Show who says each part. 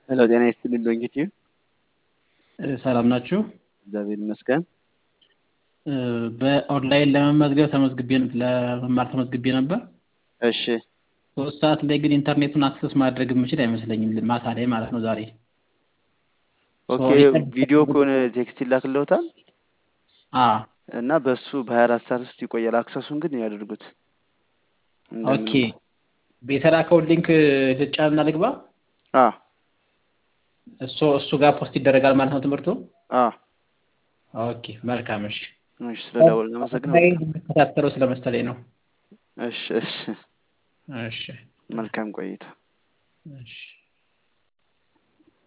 Speaker 1: ሄሎ ጤና ይስጥልኝ ዶንኪቲ
Speaker 2: ሰላም ናችሁ?
Speaker 1: እግዚአብሔር ይመስገን።
Speaker 2: በኦንላይን ለመመዝገብ ተመዝግቤ ለመማር ተመዝግቤ ነበር።
Speaker 1: እሺ
Speaker 2: ሶስት ሰዓት ላይ ግን ኢንተርኔቱን አክሰስ ማድረግ የምችል አይመስለኝም ማታ ላይ ማለት ነው ዛሬ።
Speaker 1: ኦኬ ቪዲዮ ከሆነ ቴክስት ይላክልዎታል
Speaker 2: አ
Speaker 1: እና በሱ በሀያ አራት ሰዓት ውስጥ ይቆያል። አክሰሱን ግን ያደርጉት።
Speaker 2: ኦኬ የተላከውን ሊንክ ልጫንና ልግባ።
Speaker 1: አ
Speaker 2: እሱ እሱ ጋር ፖስት ይደረጋል ማለት ነው ትምህርቱ።
Speaker 1: አ
Speaker 2: ኦኬ መልካም እሺ።
Speaker 1: እሺ ስለደወል አመሰግናለሁ።
Speaker 2: የምከታተለው ስለመሰለኝ ነው።
Speaker 1: እሺ እሺ
Speaker 2: እሺ
Speaker 1: መልካም ቆይታ።
Speaker 2: እሺ